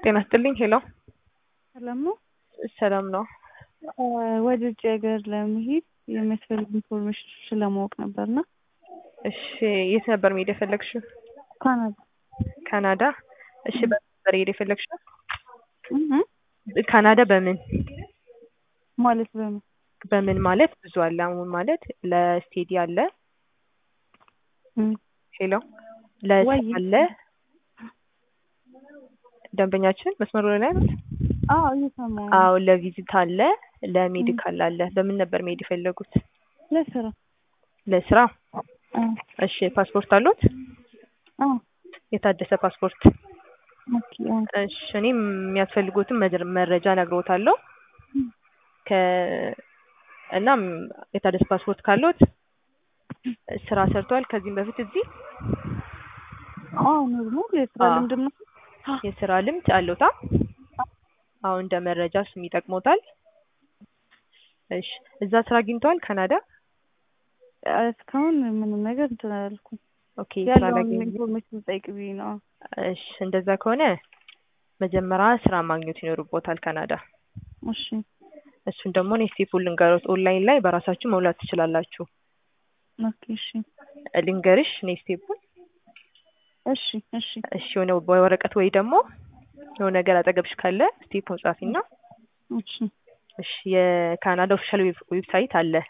ጤና ይስጥልኝ ሄሎ ሰላም ነው። ሰላም ነው። ወደ ውጭ ሀገር ለመሄድ የሚያስፈልግ ኢንፎርሜሽን ስለማወቅ ነበርና እሺ የት ነበር መሄድ የፈለግሽው? ካናዳ ካናዳ። እሺ በምን ነበር መሄድ የፈለግሽው? እህ ካናዳ በምን ማለት በምን በምን ማለት ብዙ አለ። አሁን ማለት ለስቴዲ አለ እም ሄሎ ለስራ ወይ አለ ደንበኛችን መስመሩ ላይ ናት። አዎ እየሰማሁ ነው። አዎ ለቪዚት አለ ለሜዲካል አለ። በምን ነበር መሄድ የፈለጉት? ለስራ ለስራ። አዎ እሺ ፓስፖርት አሉት? አዎ የታደሰ ፓስፖርት። ኦኬ አዎ እሺ እኔም የሚያስፈልጉትን መጀ- መረጃ እነግርዎታለሁ። ከ እናም የታደሰ ፓስፖርት ካሉት ስራ ሰርተዋል ከዚህም በፊት እዚህ አዎ ኖርማል የስራ አዎ። ልምድ ነው። የስራ ልምድ አለዎታ? አዎ እንደ መረጃ እሱም ይጠቅሞታል። እሺ እዛ ስራ አግኝተዋል ካናዳ? እስካሁን ምንም ነገር እንትን አላልኩም። ኦኬ ስራ ያለውን ላገኝ ኢንፎርሜሽን ጠይቅ ብዬ ነው። እሺ እንደዛ ከሆነ መጀመሪያ ስራ ማግኘት ይኖርቦታል ካናዳ። እሺ እሱን ደግሞ እኔ ስቴፑን ልንገሮት። ኦንላይን ላይ በራሳችሁ መሙላት ትችላላችሁ። ኦኬ እሺ ልንገርሽ እኔ ስቴፑን። እሺ እሺ እሺ የሆነ በወረቀት ወይ ደግሞ የሆነ ነገር አጠገብሽ ካለ ስቴፑን ጻፊና እሺ እሺ የካናዳ ኦፊሻል ዌብሳይት አለ